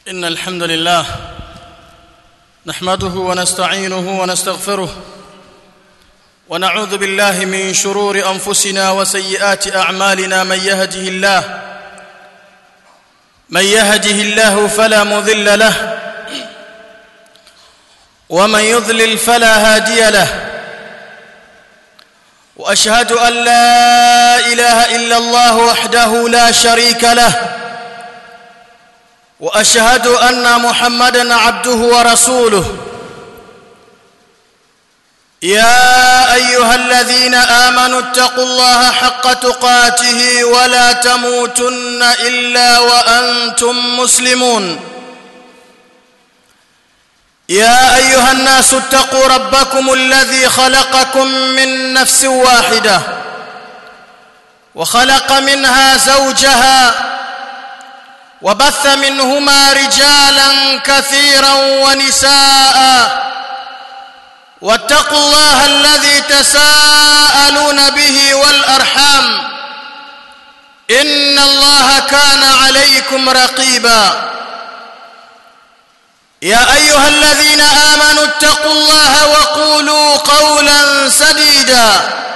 إن الحمد لله نحمده ونستعينه ونستغفره ونعوذ بالله من شرور أنفسنا وسيئات أعمالنا من يهده الله من يهده الله فلا مضل له ومن يضلل فلا هادي له واشهد ان لا اله الا الله وحده لا شريك له واشهد ان محمدا عبده ورسوله يا ايها الذين امنوا اتقوا الله حق تقاته ولا تموتن الا وانتم مسلمون يا ايها الناس اتقوا ربكم الذي خلقكم من نفس واحده وخلق منها زوجها وبث منهما رجالا كثيرا ونساء واتقوا الله الذي تساءلون به والارحام ان الله كان عليكم رقيبا يا ايها الذين امنوا اتقوا الله وقولوا قولا سديدا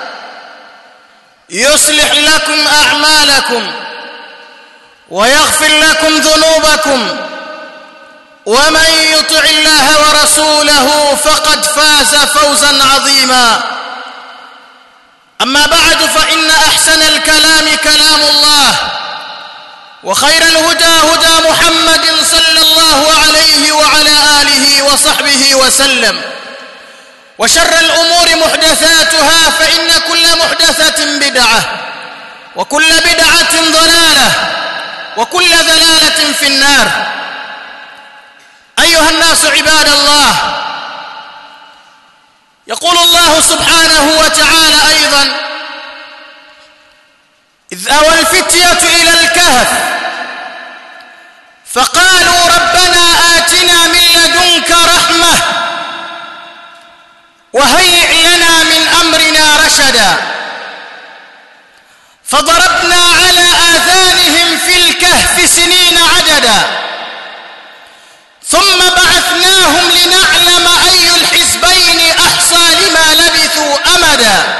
يصلح لكم اعمالكم ويغفر لكم ذنوبكم ومن يطع الله ورسوله فقد فاز فوزا عظيما اما بعد فان احسن الكلام كلام الله وخير الهدى هدى محمد صلى الله عليه وعلى اله وصحبه وسلم وشر الامور محدثاتها فان كل محدثه بدعه وكل بدعه ضلاله وكل ضلاله في النار ايها الناس عباد الله يقول الله سبحانه وتعالى ايضا إذ أوى الفتية إلى الكهف فقالوا ربنا آتنا من لدنك رحمة وهيئ لنا من أمرنا رشدا فضربنا على آذانهم في الكهف سنين عددا ثم بعثناهم لنعلم أي الحزبين أحصى لما لبثوا أمدا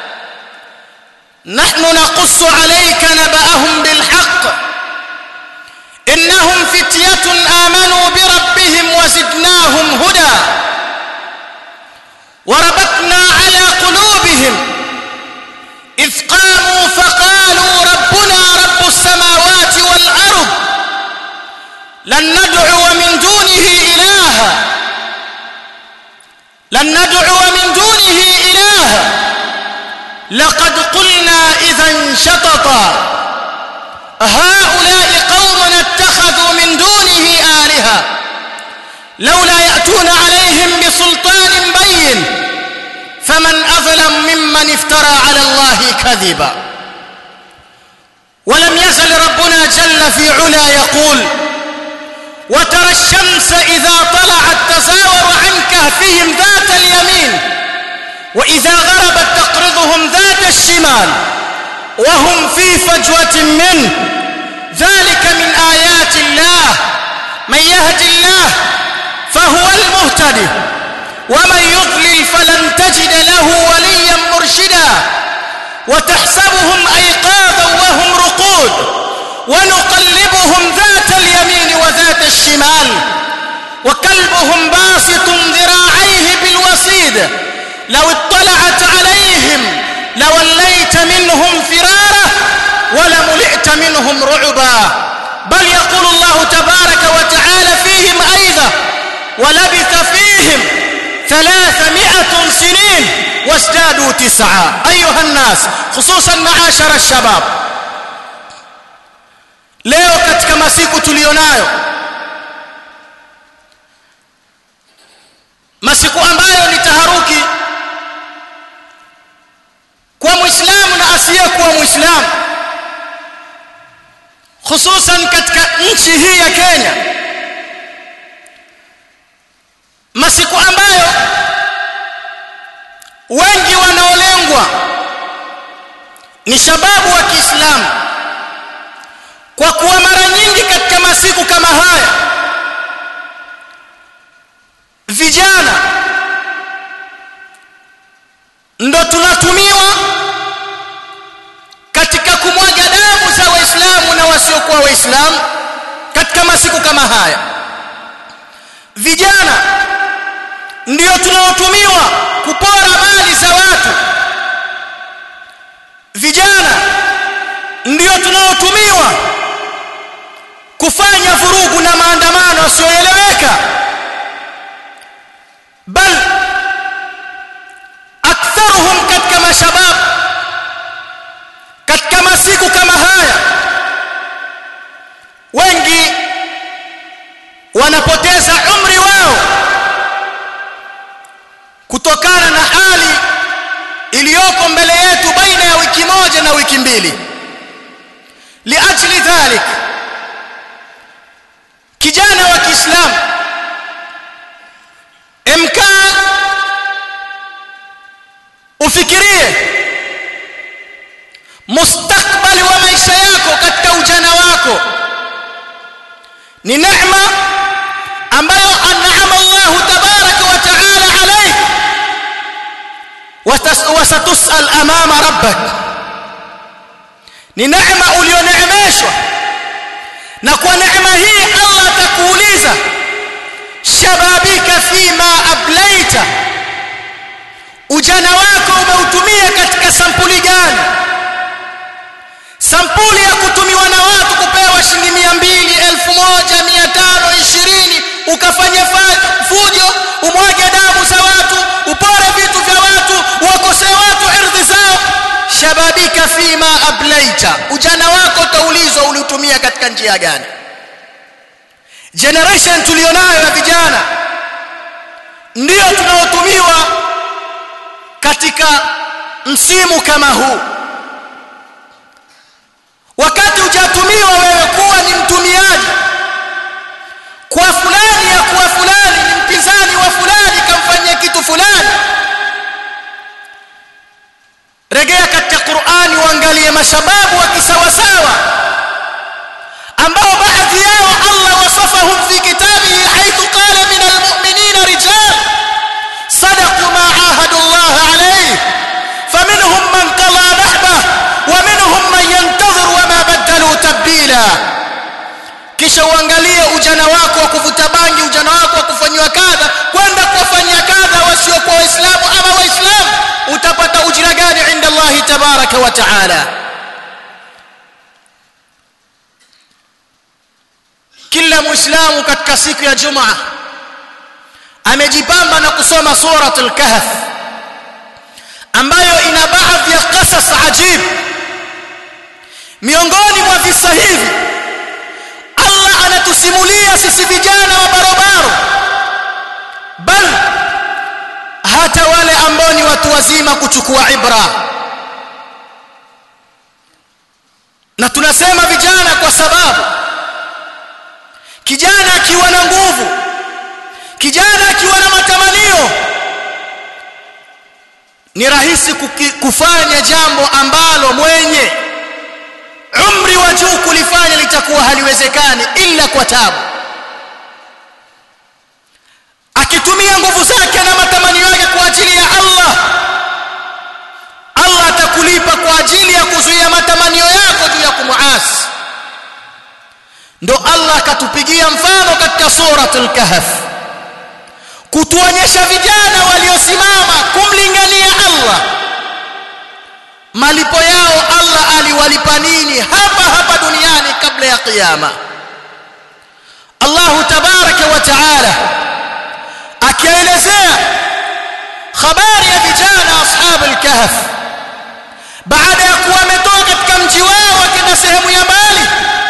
نحن نقص عليك نبأهم بالحق إنهم فتية آمنوا بربهم وزدناهم هدى وربطنا على قلوبهم إذ قاموا فقالوا ربنا رب السماوات والأرض لن ندعو من دونه إلها لن ندعو من دونه إلها لقد قلنا إذا شططا هؤلاء قوم اتخذوا من دونه آلهة لولا يأتون عليهم بسلطان بين فمن أظلم ممن افترى على الله كذبا ولم يزل ربنا جل في علا يقول وترى الشمس إذا طلعت تزاور عن كهفهم ذات اليمين وإذا غربت تقرضهم ذات الشمال وهم في فجوة منه ذلك من آيات الله من يهد الله فهو المهتدي ومن يضلل فلن تجد له وليا مرشدا وتحسبهم أيقاظا وهم رقود ونقلبهم ذات اليمين وذات الشمال وكلبهم باسط ذراعيه بالوصيد لو اطلعت عليهم لوليت منهم فرارا ولملئت منهم رعبا بل يقول الله تبارك وتعالى فيهم أيضا ولبث فيهم ثلاثمائة سنين وازدادوا تسعا أيها الناس خصوصا معاشر الشباب leo katika masiku tulionayo masiku ambayo ni taharuki kwa muislamu na asiyekuwa muislamu hususan katika nchi hii ya Kenya masiku ambayo wengi wanaolengwa ni shababu wa Kiislamu kwa kuwa mara nyingi katika masiku kama haya vijana ndo tunatumiwa katika kumwaga damu za waislamu na wasiokuwa waislamu katika masiku kama haya vijana ndio tunaotumiwa kupora mali za watu vijana ndio tunaotumiwa kufanya vurugu na maandamano yasiyoeleweka bal aktharuhum katika mashabab katika masiku kama haya wengi wanapoteza umri wao kutokana na hali iliyoko mbele yetu baina ya wiki moja na wiki mbili liajli dhalik kijana wa Kiislamu emkaa ufikirie mustakbali wa maisha yako katika ujana wako ni neema ambayo an'ama Allah tabaraka wa ta'ala alayk wasatusal amama rabbak ni neema ulioneemeshwa na kwa neema hii Allah atakuuliza shababika fima ablaita ujana wako umeutumia katika sampuli gani sampuli ya kutumiwa na watu kupewa shilingi mia mbili elfu moja mia tano ishirini ukafanya fujo umwage damu za watu upore vitu vya watu wakosee watu ardhi zao shababika fima ablaita ujana wako utaulizwa uliutumia katika njia gani generation tulionayo ya vijana ndio tunaotumiwa katika msimu kama huu wakati hujatumiwa wewe kuwa ni mtumiaji kwa fulani ya kuwa fulani ni mpinzani wa fulani kamfanyia kitu fulani regea katika Qur'ani uangalie mashababu wa kisawasawa ambao baadhi yao Allah wasafahum fi kitabihi haythu qala min almu'minina rijal sadaqu ma ahadu Allah alayhi faminhum man qala nahbah wa minhum man yantazir wa ma badalu tabdila kisha uangalie ujana wako wa kuvuta bangi ujana wako wa kufanywa kadha kwenda kuwafanyia kadha wasiokuwa waislamu ama waislamu utapata ujira gani inda Allah tabaraka wa taala kila muislamu katika siku ya jumaa amejipamba na kusoma suratul kahf ambayo ina baadhi ya qasas ajib miongoni mwa visa hivi Allah anatusimulia sisi vijana wa barobaro bal hata wale ambao ni watu wazima kuchukua ibra na tunasema vijana kwa sababu kijana akiwa na nguvu kijana akiwa na matamanio ni rahisi kufanya jambo ambalo mwenye umri wa juu kulifanya litakuwa haliwezekani ila kwa tabu akitumia nguvu zake na matamanio yake kwa ajili ya Allah Allah atakulipa kwa ajili ya kuzuia matamanio yako juu ya kumuasi ndo Allah akatupigia mfano katika suratul kahf kutuonyesha vijana waliosimama kumlingania Allah malipo yao Allah aliwalipa nini hapa hapa duniani kabla ya kiyama Allah tabaraka wa taala akielezea habari ya vijana ashab al-kahf baada ya kuwa wametoka katika mji wao wakienda sehemu ya mbali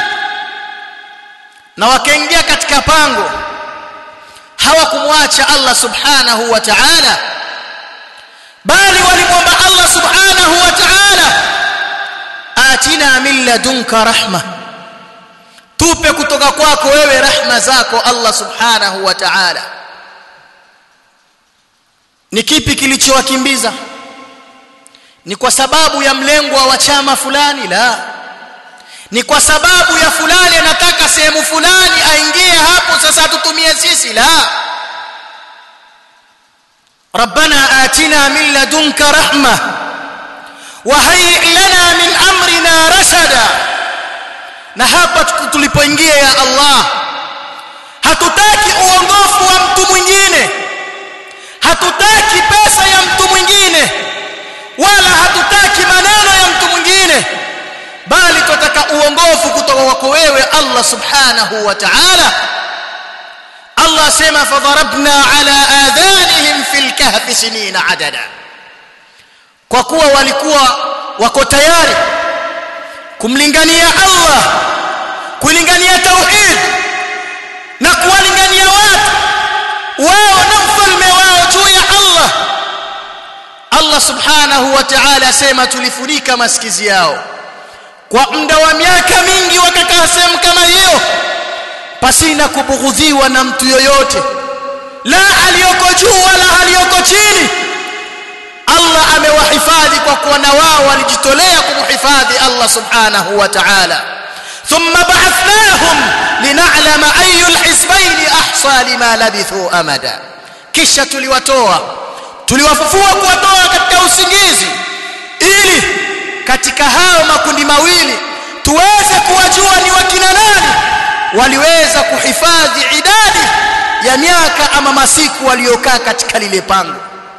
na wakaingia katika pango hawakumwacha Allah subhanahu wa ta'ala bali walimwomba Allah subhanahu wa ta'ala atina min ladunka rahma tupe kutoka kwako wewe rahma zako Allah subhanahu wa ta'ala ni kipi kilichowakimbiza ni kwa sababu ya mlengwa wa chama fulani la ni kwa sababu ya fulani anataka sehemu fulani aingie hapo sasa tutumie sisi la ربنا آتنا من لدنك رحمة وهيئ لنا من أمرنا رشدا na hapa tulipoingia ya Allah hatutaki uongofu wa mtu mwingine hatutaki pesa ya mtu mwingine wala hatutaki maneno ya mtu mwingine bali tunataka uongofu kutoka kwako wewe Allah subhanahu wa ta'ala Allah asema fadharabna ala adhanihim fil kahfi sinina adada kwa kuwa walikuwa wako tayari kumlingania Allah kulingania tauhid na kuwalingania watu wao na mfalme wao juu ya Allah Allah subhanahu wa ta'ala asema tulifunika masikizi yao kwa muda wa miaka mingi wakakaa sehemu kama hiyo pasina kubughudhiwa na mtu yoyote la aliyoko juu wala aliyoko chini Allah amewahifadhi kwa kuwa na wao walijitolea kumhifadhi Allah subhanahu wa ta'ala thumma ba'athnahum lin'alama ayu alhisbayn ahsa lima labithu amada kisha tuliwatoa tuliwafufua kuwatoa katika usingizi ili katika hao makundi mawili tuweze kuwajua ni wakina nani waliweza kuhifadhi idadi ya miaka ama masiku waliokaa katika lile pango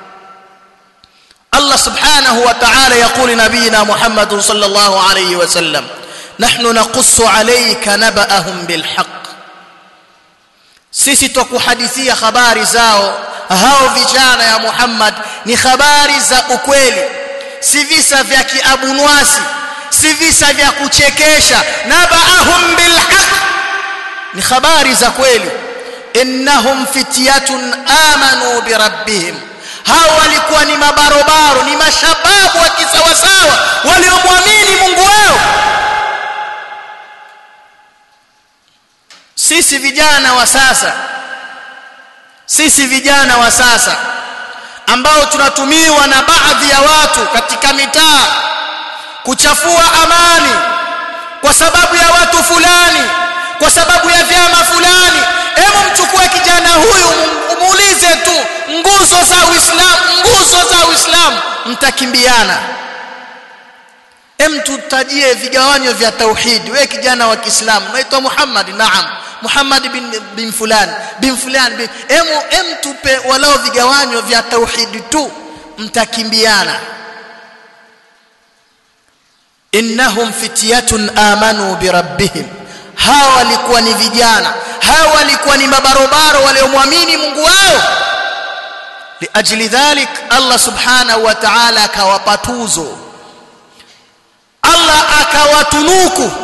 الله سبحانه وتعالى يقول نبينا محمد صلى الله عليه وسلم نحن نقص عليك نبأهم بالحق sisi twakuhadithia habari zao hao vijana ya Muhammad ni habari za ukweli si visa vya kiabunwasi si visa vya kuchekesha nabaahum bilhaq ni habari za kweli innahum fityatun amanu birabbihim hao walikuwa ni mabarobaro ni mashababu wa kisawasawa waliomwamini Mungu wao sisi vijana wa sasa sisi vijana wa sasa ambao tunatumiwa na baadhi ya watu katika mitaa kuchafua amani kwa sababu ya watu fulani kwa sababu ya vyama fulani hebu mchukue kijana huyu muulize tu nguzo za Uislamu nguzo za Uislamu mtakimbiana hem tutajie vigawanyo vya tauhid wewe kijana wa Kiislamu unaitwa Muhammad naam Muhammad bin, bin fulan bin fulan bin hem hem tupe walao vigawanyo vya tauhid tu mtakimbiana innahum fityatun amanu birabbihim hawa walikuwa ni vijana hawa walikuwa ni mabarobaro waliomwamini Mungu wao liajli dhalik Allah subhanahu wa ta'ala akawapa tuzo Allah akawatunuku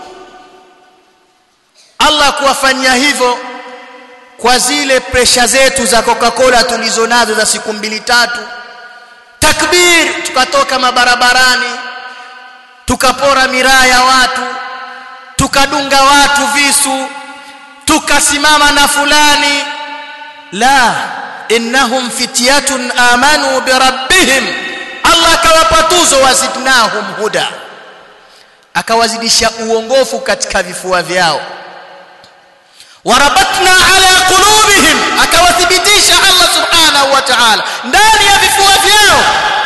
Allah kuwafanyia hivyo kwa zile presha zetu za Coca-Cola tulizonazo za siku mbili tatu takbir tukatoka mabarabarani tukapora miraa ya watu tukadunga watu visu tukasimama na fulani la innahum fityatun amanu birabbihim Allah akawapa tuzo wazidnahum huda akawazidisha uongofu katika vifua vyao warabatna ala qulubihim akawathibitisha Allah subhanahu wa ta'ala ndani ya vifua vyao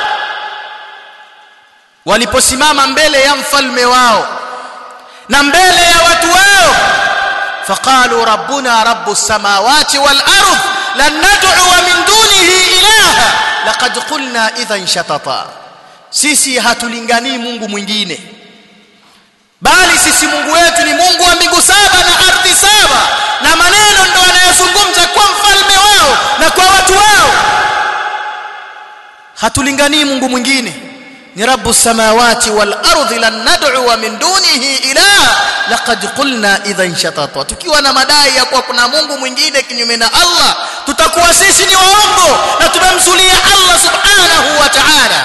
waliposimama mbele ya mfalme wao na mbele ya watu wao faqalu rabbuna rabbus samawati wal ardh lan nad'u min dunihi ilaha laqad qulna idhan shatata sisi hatulinganii Mungu mwingine bali sisi Mungu wetu ni Mungu wa mbingu saba na ardhi saba na maneno ndo anayozungumza kwa mfalme wao na kwa watu wao hatulinganii Mungu mwingine ni rabbus samawati wal ardi lan nad'u min dunihi ilaha laqad qulna idhan shatata tukiwa na madai ya kuwa kuna Mungu mwingine kinyume na Allah tutakuwa sisi ni waongo na tumemzulia Allah subhanahu wa ta'ala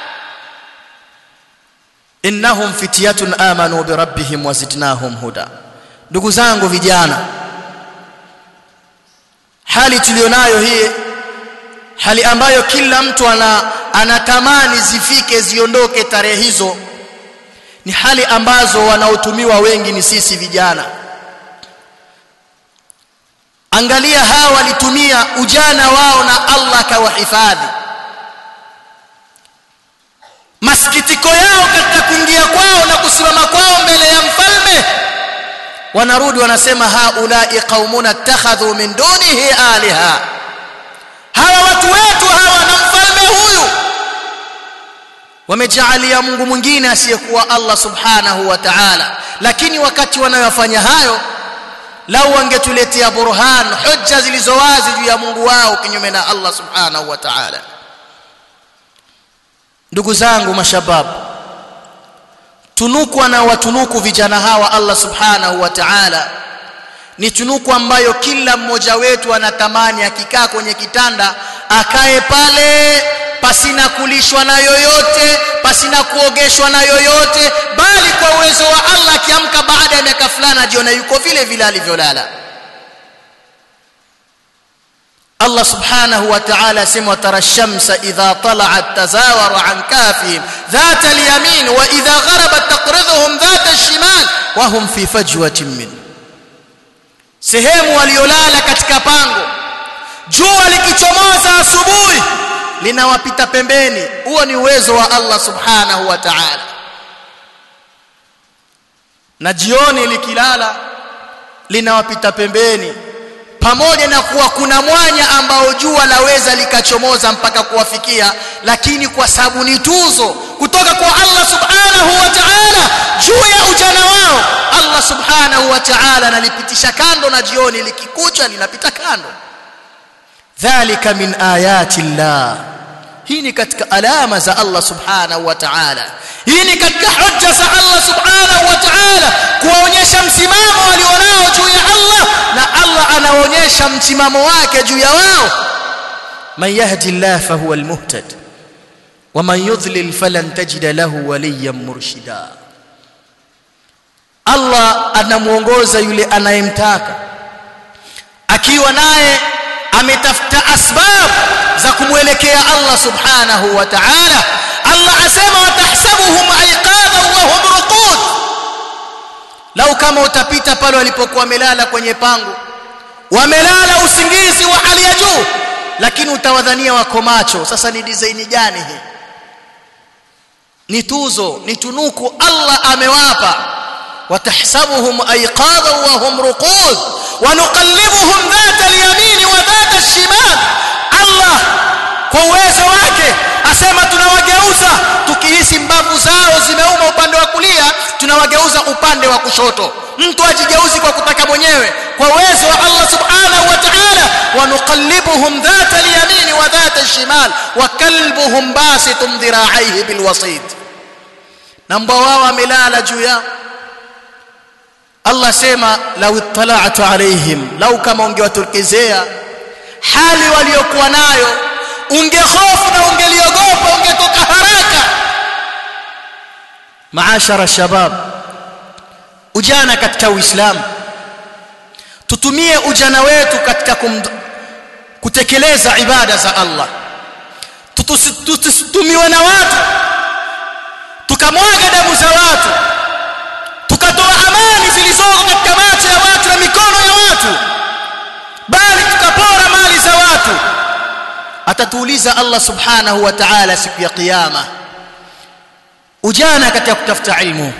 innahum fityatun amanu bi rabbihim wazidnahum huda ndugu zangu vijana hali tulionayo hii hali ambayo kila mtu ana anatamani zifike ziondoke tarehe hizo ni hali ambazo wanaotumiwa wengi ni sisi vijana angalia hawa walitumia ujana wao na Allah akawahifadhi masikitiko yao katika kuingia kwao na kusimama kwao mbele ya mfalme wanarudi wanasema haulai qaumuna ittakhadhu min dunihi aliha hawa watu wetu hawa na mfalme huyu wamejaalia Mungu mwingine asiyekuwa Allah subhanahu wa ta'ala lakini wakati wanayofanya hayo lau wangetuletea burhan hujja zilizo wazi juu ya Mungu wao kinyume na Allah subhanahu wa ta'ala ndugu zangu mashababu tunuku na watunuku vijana hawa Allah subhanahu wa ta'ala ni tunuku ambayo kila mmoja wetu anatamani akikaa kwenye kitanda akae pale pasina kulishwa na yoyote pasina kuogeshwa na yoyote bali kwa uwezo wa Allah akiamka baada ya miaka fulani ajiona yuko vile vile alivyolala Allah subhanahu wa ta'ala sema tara shamsa idha tala'at tazawara an kafihim dhat al-yamin wa idha gharabat taqriduhum dhat al-shimal wa hum fi fajwatin min sehemu waliolala katika pango jua likichomoza asubuhi linawapita pembeni huo ni uwezo wa Allah subhanahu wa ta'ala na jioni likilala linawapita pembeni pamoja na kuwa kuna mwanya ambao jua laweza likachomoza mpaka kuwafikia lakini kwa sababu ni tuzo kutoka kwa Allah subhanahu wa ta'ala juu ya ujana wao Allah subhanahu wa ta'ala analipitisha kando na jioni likikucha linapita kando dhalika min ayati llah hii ni katika alama za Allah subhanahu wa ta'ala hii ni katika hujja za Allah subhanahu wa ta'ala kuwaonyesha msimamo walionao juu ya Allah na Allah anaonyesha msimamo wake juu ya wao man yahdi Allah fahuwa almuhtad wa man yudlil falan tajid lahu waliyan murshida Allah anamuongoza yule anayemtaka akiwa naye ametafuta asbab za kumwelekea Allah subhanahu wa ta'ala Allah asema watahsabuhum aiqadha wa hum ruqud lau kama utapita pale walipokuwa wamelala kwenye pango wamelala usingizi wa hali ya juu lakini utawadhania wako macho sasa ni design gani hii ni tuzo ni tunuku Allah amewapa watahsabuhum aiqadha wa hum ruqud ونقلبهم ذات اليمين وذات الشمال Allah kwa uwezo wake asema tunawageuza tukihisi mbavu zao zimeuma upande wa kulia tunawageuza upande wa kushoto mtu ajigeuzi kwa kutaka mwenyewe kwa uwezo wa Allah subhanahu wa ta'ala wanuqallibuhum dhata al-yamin wa dhata al-shimal wa kalbuhum basitun dhira'aihi bilwasid na mbwa wao amelala juu yao Allah sema law ittala'tu alaihim law kama ungewatokezea hali waliokuwa nayo ungehofu na ungeliogopa ungetoka haraka maashara shabab ujana katika uislamu tutumie ujana wetu katika kum, kutekeleza ibada za Allah tutumiwe na watu tukamwaga damu za watu tukatoa amani zilizoko katika macho ya watu na mikono ya watu bali tukapora mali za watu atatuuliza Allah subhanahu wa ta'ala siku ya kiyama ujana katika kutafuta ilmu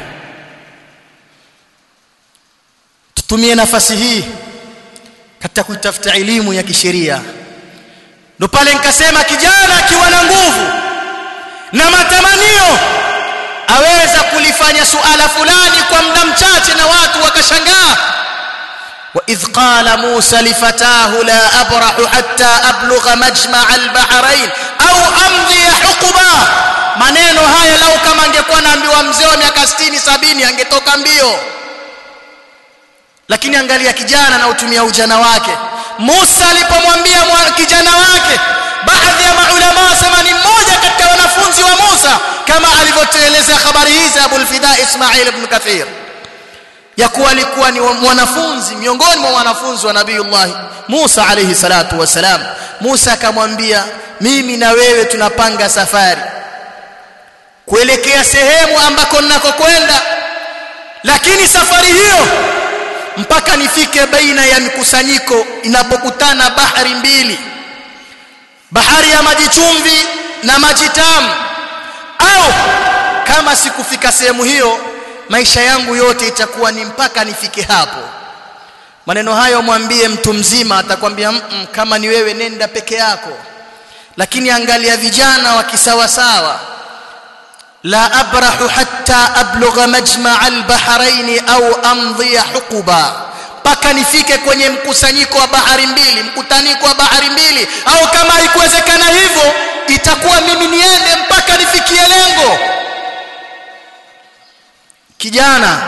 tutumie nafasi hii katika kutafuta elimu ya kisheria ndo pale nikasema kijana akiwa na nguvu na matamanio aweza kulifanya suala fulani kwa muda mchache na watu wakashangaa وإذ قال موسى لفتاه لا أبرح حتى أبلغ مجمع البحرين أو أمضي حقبا maneno haya lau kama angekuwa naambiwa mzee wa miaka 60 70 angetoka mbio lakini angalia kijana na utumia ujana wake Musa alipomwambia kijana wake baadhi ya maulama wasema ni mmoja katika wanafunzi wa Musa kama alivyotueleza habari hizi Abu al-Fida Ismail ibn Kathir ya kuwa alikuwa ni mwanafunzi miongoni mwa wanafunzi wa Nabiiullah Musa alayhi salatu wasalam Musa akamwambia mimi na wewe tunapanga safari kuelekea sehemu ambako ninakokwenda lakini safari hiyo mpaka nifike baina ya mikusanyiko inapokutana bahari mbili bahari ya maji chumvi na maji tamu au kama sikufika sehemu hiyo maisha yangu yote itakuwa ni mpaka nifike hapo maneno hayo mwambie mtu mzima atakwambia mm -mm, kama ni wewe nenda peke yako lakini angalia vijana wa kisawasawa la abrahu hatta ablugha majma' al-bahrain au amdhi huquba mpaka nifike kwenye mkusanyiko wa bahari mbili mkutaniko wa bahari mbili au kama haikuwezekana hivyo itakuwa mimi niende mpaka nifikie lengo kijana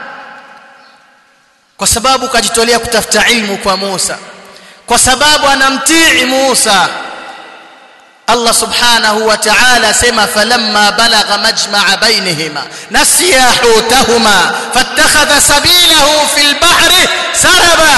kwa sababu kajitolea kutafuta ilmu kwa Musa kwa sababu anamtii Musa Allah subhanahu wa ta'ala sema falamma balagha majma'a bainihima nasiya hutahuma fattakhadha sabilahu fil bahri saraba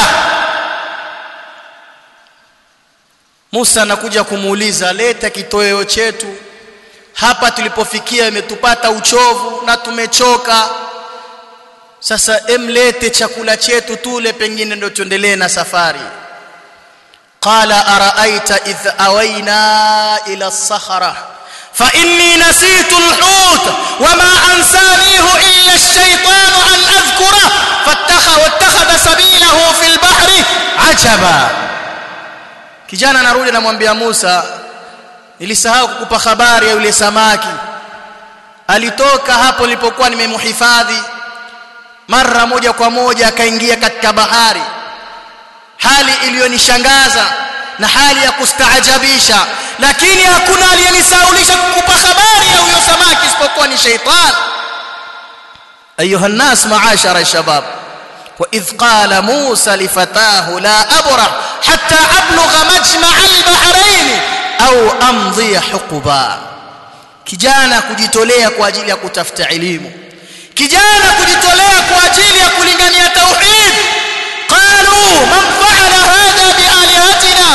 Musa anakuja kumuuliza leta kitoweo chetu hapa tulipofikia imetupata uchovu na tumechoka sasa emlete chakula chetu tule pengine ndio tuendelee na safari qala araaita idh awayna ila as-sakhra fa inni nasitu al-hut wama ansanihu illa ash-shaytan an adhkura fattakha wattakhadha sabilahu fil bahri ajaba kijana anarudi anamwambia Musa nilisahau kukupa habari ya yule samaki alitoka hapo nilipokuwa nimemhifadhi mara moja kwa moja akaingia katika bahari hali iliyonishangaza na hali ya kustaajabisha lakini hakuna aliyenisaulisha kukupa habari ya huyo samaki isipokuwa ni sheitan ayuha nas maashara shabab واذ قال موسى لفتاه لا ابرح حتى ابلغ مجمع البحرين au amdhi huquba kijana kujitolea kwa ajili ya kutafuta elimu kijana kujitolea kwa ajili ya kulingania tauhid qalu man fa'ala hadha bialihatina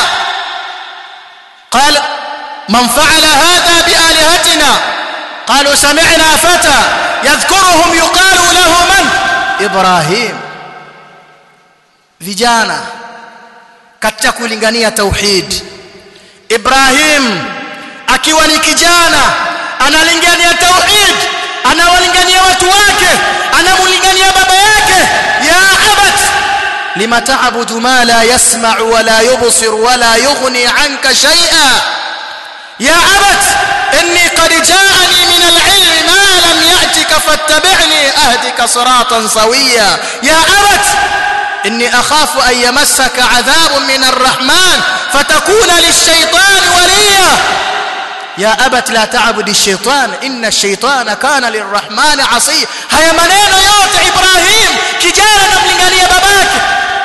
qala man fa'ala hadha bialihatina qalu sami'na fata yadhkuruhum yuqalu lahu man ibrahim vijana katika kulingania tauhid Ibrahim akiwa ni kijana analingania tauhid anawalingania watu wake anamlingania baba yake ya abat lima ta'budu ma la yasma'u wa la yubsir wa la yughni 'anka shay'a ya abat inni qad ja'ani min al-'ilmi ma lam ya'tika fattabi'ni ahdika siratan sawiya ya abat إني أخاف أن يمسك عذاب من الرحمن فتكون للشيطان وليا يا أبت لا تعبد الشيطان إن الشيطان كان للرحمن عصيا هيا maneno yote Ibrahim kijana namlingania babake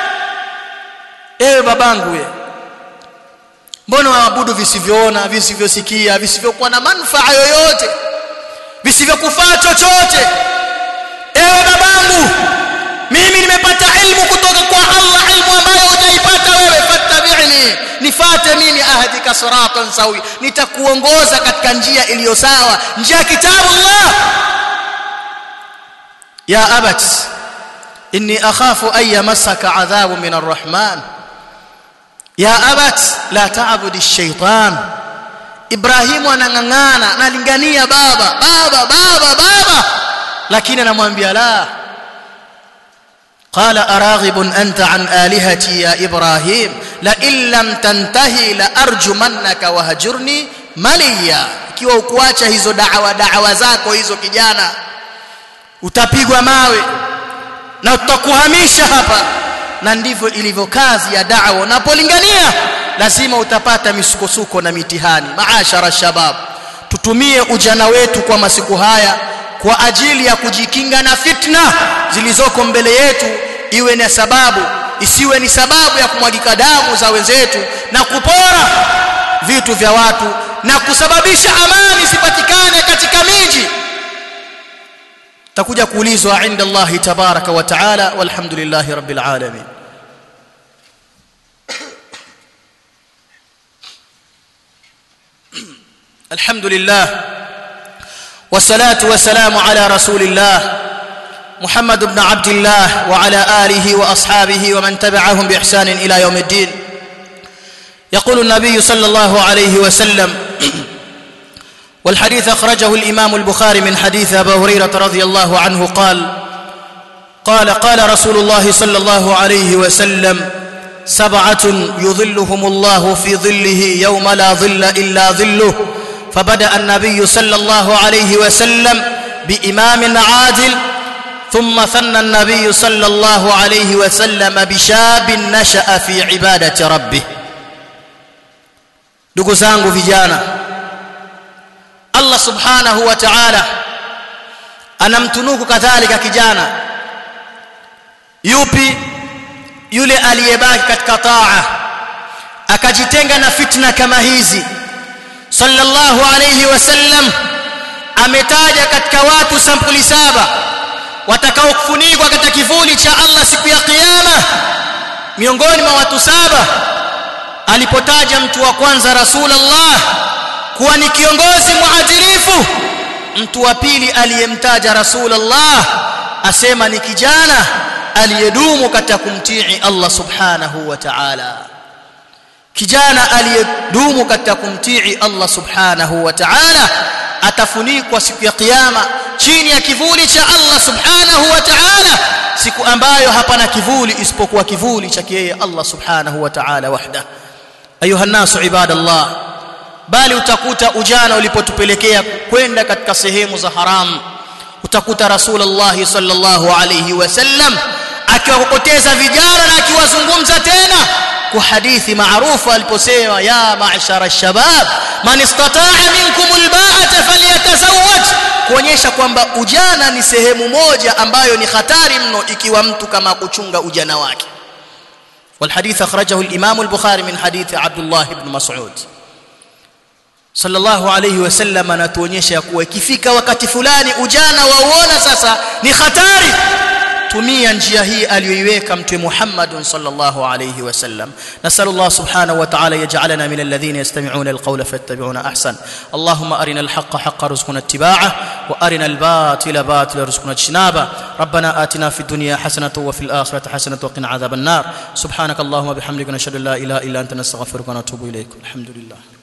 ewe babangu we mbona waabudu visivyoona visivyosikia visivyokuwa na manufaa yoyote visivyokufaa chochote ewe babangu mimi nimepata ilmu kutoka kwa Allah ilmu ambayo hujaipata wewe fattabi'ni nifate mimi ahdika siratan sawi nitakuongoza katika njia iliyo sawa njia ya kitabu Allah ya abat inni akhafu an yamassaka adhabu min arrahman ya abat la ta'budi ash-shaytan Ibrahimu anang'ang'ana analingania baba baba baba baba lakini anamwambia la قال أراغب أنت عن آلهتي يا إبراهيم لئن لم تنتهي لأرجمنك وهجرني مليا ikiwa ukuacha hizo da'wa da'wa zako hizo kijana utapigwa mawe na tutakuhamisha hapa na ndivyo ilivyo kazi ya da'wa unapolingania lazima utapata misukosuko na mitihani maashara shabab tutumie ujana wetu kwa masiku haya kwa ajili ya kujikinga na fitna zilizoko mbele yetu iwe ni sababu isiwe ni sababu ya kumwagika damu za wenzetu na kupora vitu vya watu na kusababisha amani isipatikane katika miji takuja kuulizwa inda Allah tabaraka wa taala walhamdulillahi rabbil alamin الحمد لله والصلاه والسلام على رسول الله محمد بن عبد الله وعلى اله واصحابه ومن تبعهم باحسان الى يوم الدين يقول النبي صلى الله عليه وسلم والحديث اخرجه الامام البخاري من حديث ابي هريره رضي الله عنه قال قال قال رسول الله صلى الله عليه وسلم سبعه يظلهم الله في ظله يوم لا ظل الا ظله فبدا النبي صلى الله عليه وسلم بامام عادل ثم ثنى النبي صلى الله عليه وسلم بشاب نشا في عباده ربه ndugu zangu vijana Allah subhanahu wa ta'ala anamtunuku kadhalika kijana yupi yule aliyebaki katika taa akajitenga na fitna kama hizi sallallahu alayhi wasallam ametaja katika watu sampuli saba watakao kufunikwa katika kivuli cha Allah siku ya kiyama miongoni mwa watu saba alipotaja mtu wa kwanza rasulullah kuwa ni kiongozi muadilifu mtu wa pili aliyemtaja rasulullah asema ni kijana aliyedumu katika kumtii Allah subhanahu wa ta'ala kijana aliyedumu katika kumtii Allah subhanahu wa ta'ala atafunikwa siku ya kiyama chini ya kivuli cha Allah subhanahu wa ta'ala siku ambayo hapana kivuli isipokuwa kivuli cha yeye Allah subhanahu wa ta'ala wahda ayuha nasu ibadallah bali utakuta ujana ulipotupelekea kwenda katika sehemu za haramu utakuta rasulullah sallallahu alayhi wasallam akiwakokoteza vijana na akiwazungumza tena kwa hadithi maarufu aliposema ya ma'shara ash-shabab man istata'a minkum al-ba'ata falyatazawwaj kuonyesha kwamba ujana ni sehemu moja ambayo ni hatari mno ikiwa mtu kama kuchunga ujana wake والحديث أخرجه الإمام البخاري من حديث عبد الله بن مسعود صلى الله عليه وسلم anatuonyesha ya kuwa ikifika wakati fulani ujana wauona sasa ni hatari tumia njia hii aliyoiweka mtume Muhammad sallallahu alayhi wasallam nasallu Allah subhanahu wa ta'ala yaj'alana min alladhina yastami'una alqawla fayattabi'una ahsan Allahumma arina alhaqqa haqqan warzuqna ittiba'ah wa arina albatila batila warzuqna ijtinaba ربنا آتنا في الدنيا حسنة وفي الآخرة حسنة وقنا عذاب النار سبحانك اللهم وبحمدك نشهد ان لا اله الا انت نستغفرك ونتوب اليك الحمد لله